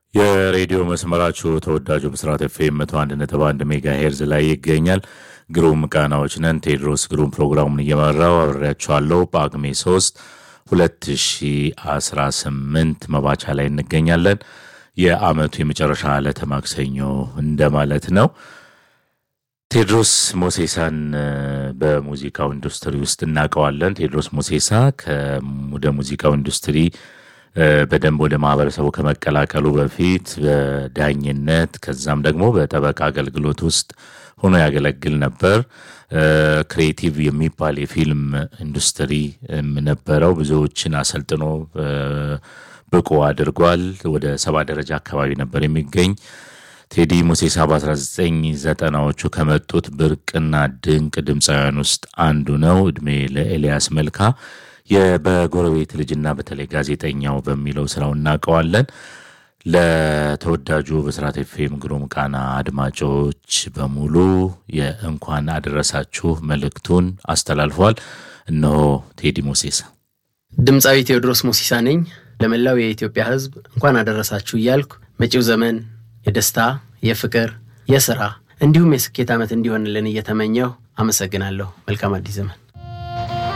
የሬዲዮ መስመራችሁ ተወዳጁ ብስራት ኤፍኤም መቶ አንድ ነጥብ አንድ ሜጋ ሄርዝ ላይ ይገኛል። ግሩም ቃናዎች ነን። ቴድሮስ ግሩም ፕሮግራሙን እየመራው አብሬያችኋለሁ። ጳጉሜ ሶስት ሁለት ሺ አስራ ስምንት መባቻ ላይ እንገኛለን። የአመቱ የመጨረሻ ዕለተ ማክሰኞ እንደማለት ነው። ቴድሮስ ሞሴሳን በሙዚቃው ኢንዱስትሪ ውስጥ እናውቀዋለን። ቴድሮስ ሞሴሳ ወደ ሙዚቃው ኢንዱስትሪ በደንብ ወደ ማህበረሰቡ ከመቀላቀሉ በፊት በዳኝነት ከዛም ደግሞ በጠበቃ አገልግሎት ውስጥ ሆኖ ያገለግል ነበር። ክሬቲቭ የሚባል የፊልም ኢንዱስትሪ ነበረው። ብዙዎችን አሰልጥኖ ብቁ አድርጓል። ወደ ሰባ ደረጃ አካባቢ ነበር የሚገኝ ቴዲ ሙሴሳ በ1990ዎቹ ከመጡት ብርቅና ድንቅ ድምፃውያን ውስጥ አንዱ ነው። እድሜ ለኤልያስ መልካ በጎረቤት ልጅና በተለይ ጋዜጠኛው በሚለው ስራው እናውቀዋለን። ለተወዳጁ ብስራት ኤፍኤም ግሩም ቃና አድማጮች በሙሉ የእንኳን አደረሳችሁ መልእክቱን አስተላልፏል። እነሆ ቴዲ ሙሴሳ። ድምፃዊ ቴዎድሮስ ሙሲሳ ነኝ። ለመላው የኢትዮጵያ ሕዝብ እንኳን አደረሳችሁ እያልኩ መጪው ዘመን የደስታ የፍቅር፣ የስራ እንዲሁም የስኬት ዓመት እንዲሆንልን እየተመኘሁ አመሰግናለሁ። መልካም አዲስ ዘመን።